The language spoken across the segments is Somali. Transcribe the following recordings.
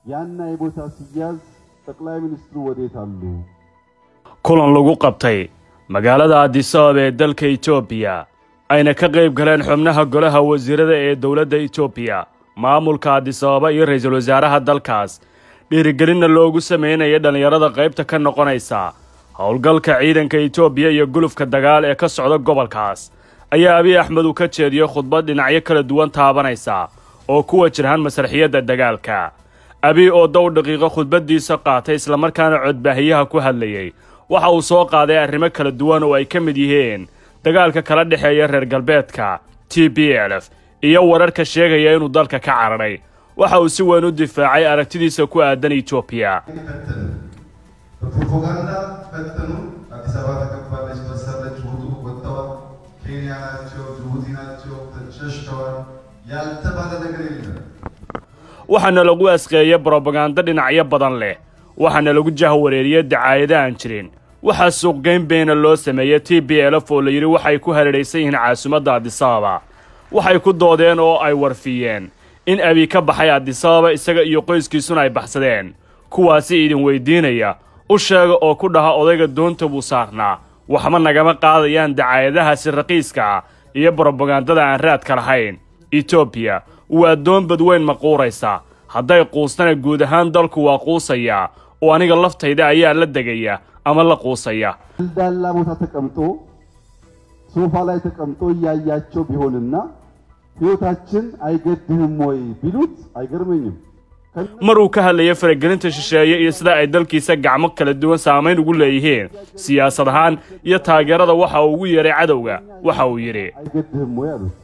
ያና የቦታ ሲያዝ ጠቅላይ ሚኒስትሩ ወዴት አሉ? kulan lagu qabtay magaalada adisabab ee dalka etoobiya ayna ka qayb galeen xubnaha golaha wasiirada ee dowladda etoobiya maamulka adisababa iyo ra-iisul wasaaraha dalkaas dhiirigelinna loogu sameynaya dhallinyarada qaybta ka noqonaysa howlgalka ciidanka etoobiya iyo gulufka dagaal ee ka socda gobolkaas ayaa abiy axmed uu ka jeediyey khudbad dhinacyo kala duwan taabanaysa oo ku wajirhan masraxiyadda dagaalka abiy oo dow daqiiqo khudbaddiisa qaatay islamarkaana codbaahiyaha ku hadlayey waxa uu soo qaaday arrimo kala duwan oo ay ka mid yihiin dagaalka kala dhexeeya reer galbeedka t b lf iyo wararka sheegaya inuu dalka ka cararay waxa uu si weyn u difaacay aragtidiisa ku aadan etoobiya በፕሮፓጋንዳ ፈተኑ። አዲስ አበባ ተከባለች፣ በሰለች፣ ውጡ፣ ወጥተዋል። ኬንያ ናቸው፣ ጅቡቲ ናቸው፣ ሸሽተዋል። ያልተባለ ነገር የለም። waxaana lagu asqeeyey brobagando dhinacyo badan leh waxaana lagu jahwareeriyey dacaayado aan jirin waxaa suuqgeyn beena loo sameeyey t b lf oo la yidhi waxay ku hareeraysan yihiin caasimadda adisababa waxay ku doodeen oo ay warfiyeen in abiy ka baxay adisababa isaga iyo qoyskiisuna ay baxsadeen kuwaasi idin weydiinaya u sheega oo ku dhaha odayga doonta buu saarnaa waxba nagama qaadayaan dacaayadahaasi raqiiska ah iyo brobagandada aan raadka lahayn etoobiya waa doon badweyn maquuraysa hadday quustana guud ahaan dalku waa quusayaa oo aniga laftayda ayaa la degaya ama la quusaya ዳላ ቦታ ተቀምጦ ሶፋ ላይ ተቀምጦ እያያቸው ቢሆንና ሕይወታችን አይገድህም ወይ ቢሉት አይገርመኝም። maruu ka hadlayay faragelinta shisheeye iyo sida ay dalkiisa gacmo kala duwan saamayn ugu leeyihiin siyaasad ahaan iyo taageerada waxa uu ugu yeedhay cadowga waxa uu yidhi አይገድህም ወይ አሉት።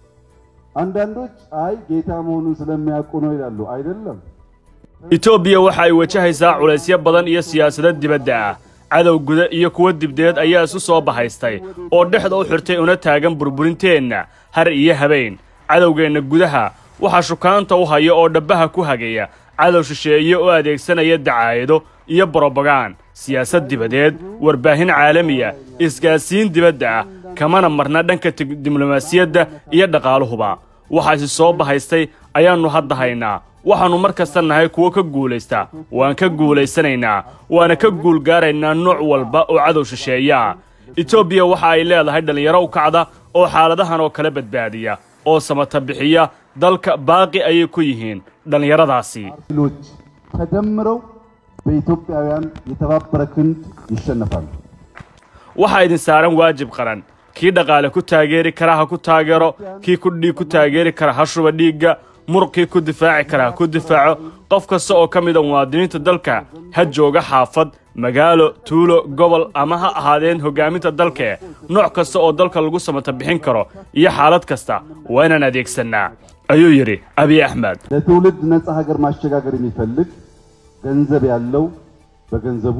አንዳንዶች አይ ጌታ መሆኑን ስለሚያውቁ ነው ይላሉ። አይደለም። etoobiya waxa ay wajahaysaa culaysyo badan iyo siyaasado dibadda ah cadow guda iyo kuwo dibdeed ayaa isu soo bahaystay oo dhexda u xirtay una taagan burburinteenna har iyo habeen cadowgeenna gudaha waxaa shukaanta u haya oo dhabbaha ku hagaya cadow shisheeye oo adeegsanaya dacaayado iyo brobagaan siyaasad dibadeed warbaahin caalamiya isgaadsiin dibadda ah kamana marna dhanka tig- diblomaasiyadda iyo dhaqaaluhuba waxaasi soo bahaystay ayaannu hadda haynaa waxaannu mar kasta nahay kuwo ka guulaysta waan ka guulaysanaynaa waana ka guulgaaraynaa nooc walba oo cadow shisheeya ah etoobiya waxa ay leedahay dhallinyaro u kacda oo xaaladahan oo kale badbaadiya oo samata bixiya dalka baaqi ayay ku yihiin dhallinyaradaasi ኃይሎች ተደምረው በኢትዮጵያውያን የተባበረ ክንድ ይሸነፋሉ። waxaa idin saaran waajib qaran kii dhaqaale ku taageeri kara ha ku taageero kii ku dhiig ku taageeri kara ha shuba dhiigga muruqkii ku difaaci kara ha ku difaaco qof kasta oo ka mid a muwaadiniinta dalka ha jooga xaafad magaalo tuulo gobol ama ha ahaadeen hoggaaminta dalke nooc kasta oo dalka lagu samata bixin karo iyo xaalad kasta waa inaan adeegsannaa ayuu yidhi abiy axmed ለትውልድ ነጻ ሀገር ማሸጋገር የሚፈልግ ገንዘብ ያለው በገንዘቡ፣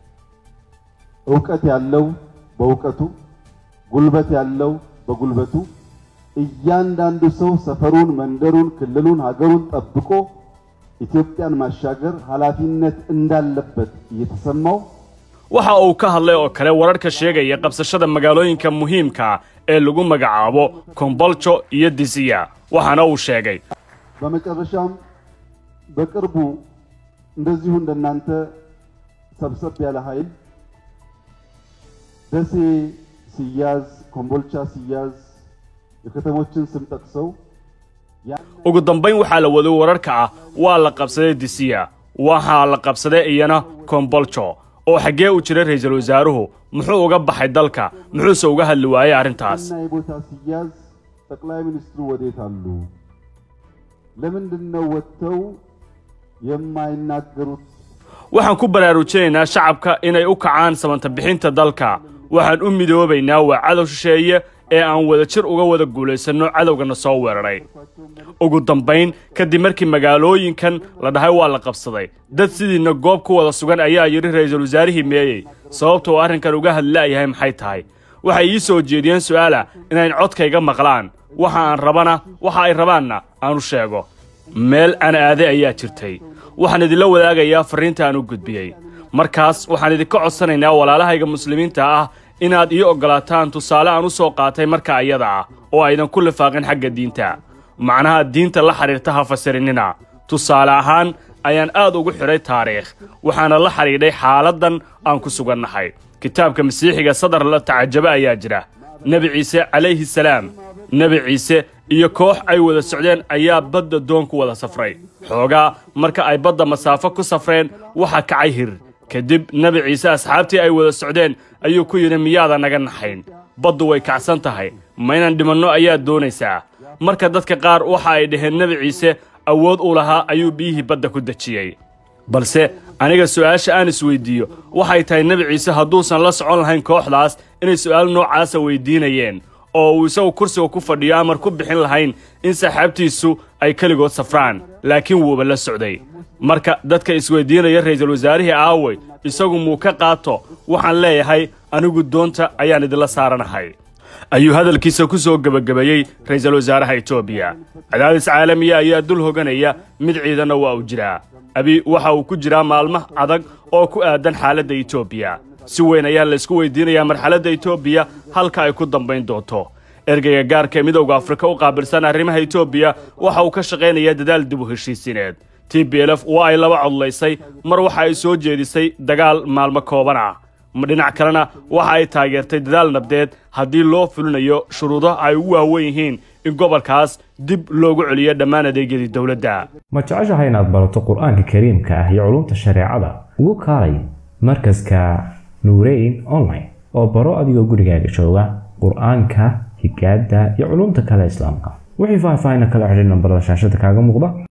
እውቀት ያለው በእውቀቱ፣ ጉልበት ያለው በጉልበቱ እያንዳንዱ ሰው ሰፈሩን፣ መንደሩን፣ ክልሉን፣ ሀገሩን ጠብቆ ኢትዮጵያን ማሻገር ኃላፊነት እንዳለበት እየተሰማው waxa uu ka hadlay oo kale wararka sheegaya qabsashada magaalooyinka muhiimka ah ee lagu magacaabo komboljo iyo disiya waxaana uu sheegay በመጨረሻም በቅርቡ እንደዚሁ እንደናንተ ሰብሰብ ያለ ኃይል ደሴ ሲያዝ፣ ኮምቦልቻ ሲያዝ የከተሞችን ስም ጠቅሰው ያን ugu dambayn waxaa la waday wararka ah waa la qabsaday disiya waxaa la qabsaday iyana komboljo oo xaggee u jiray ra'iisul wasaaruhu muxuu uga baxay dalka muxuuse uga hadli waayey arrintaas እና የቦታ ሲያዝ ጠቅላይ ሚኒስትሩ ወዴት አሉ? ለምንድን ነው ወጥተው የማይናገሩት? waxaan ku baraarujinaynaa shacabka inay u kacaan samanta bixinta dalka waxaan u midoobaynaa waa cadow shisheeye ee aan wadajir uga wada guulaysanno cadowgana soo weeraray ugu dambayn kadib markii magaalooyinkan la dhahay waa la qabsaday dad sidiina goob ku wada sugan ayaa yidhi ra'iisul wasaarihii meeyey sababtoo arrinkan uga hadlaayahay maxay tahay waxay ii soo jeediyeen su'aala inayn codkayga maqlaan waxa aan rabana waxa ay rabaanna aanu sheego meel aan aaday ayaa jirtay waxaan idinla wadaagayaa farriinta aan u gudbiyey markaas waxaan idinka codsanaynaa walaalahayga muslimiinta ah inaad ii oggolaataan tusaale aan u soo qaatay marka ayada ah oo aydan ku lifaaqin xagga diinta macnaha diinta la xidhiirta ha fasirinina tusaale ahaan ayaan aad ugu xidhay taariikh waxaana la xidhiidhay xaaladdan aan ku sugannahay kitaabka masiixiga sadar la tacajaba ayaa jira nebi ciise calayhi salaam nebi ciise iyo koox ay wada socdeen ayaa badda doon ku wada safray xoogaa marka ay badda masaafo ku safreen waxaa kacay hir kadib nebi ciise asxaabtii ay wada socdeen ayuu ku yidhi miyaada naga naxayn baddu way kacsan tahay ma inaan dhimanno ayaad doonaysaa marka dadka qaar waxa ay dhaheen nebi ciise awood u lahaa ayuu biyihii badda ku dejiyey balse aniga su'aasha aan isweyddiiyo waxay tahay nebi ciise hadduusan la socon lahayn kooxdaas inay su'aal noocaasa weyddiinayeen oo uu isagu kursiga ku fadhiyo amar ku bixin lahayn in saaxaabtiisu ay keligood safraan laakiin wuuba la socday marka dadka isweyddiinaya ra'iisul wasaarihii aawey isagu muu ka qaato waxaan leeyahay anigu doonta ayaan idinla saaranahay ayuu hadalkiisa ku soo gebagabeeyey ra'iisul wasaaraha etoobiya cadaadis caalamiya ayaa dul hoganaya mid ciidanna waa uu jiraa abi waxa uu ku jiraa maalmo adag oo ku aadan xaaladda etoobiya si weyn ayaa laysku weydiinayaa marxaladda etoobiya halka ay ku dambayn doonto ergeyga gaarka ee midowda afrika u qaabilsan arrimaha etoobiya waxa uu ka shaqaynayaa dadaal dib u heshiisiineed t b lf waa ay laba codlaysay mar waxa ay soo jeedisay dagaal maalmo kooban ah dhinac kalena waxa ay taageertay dadaal nabdeed haddii loo fulinayo shuruudo ay ugu waawen yihiin in gobolkaas dib loogu celiyo dhammaan adeegyadii dowladda ma jeceshahay inaad barato qur-aanka kariimka ah iyo culumta shareecada ugu kaalay markaska nuureyn online oo baro adigoo gurigaaga jooga qur-aanka higaada iyo culumta kale islaamka wixii faahfaahina kala xidhay nambarada shaashada kaaga muuqda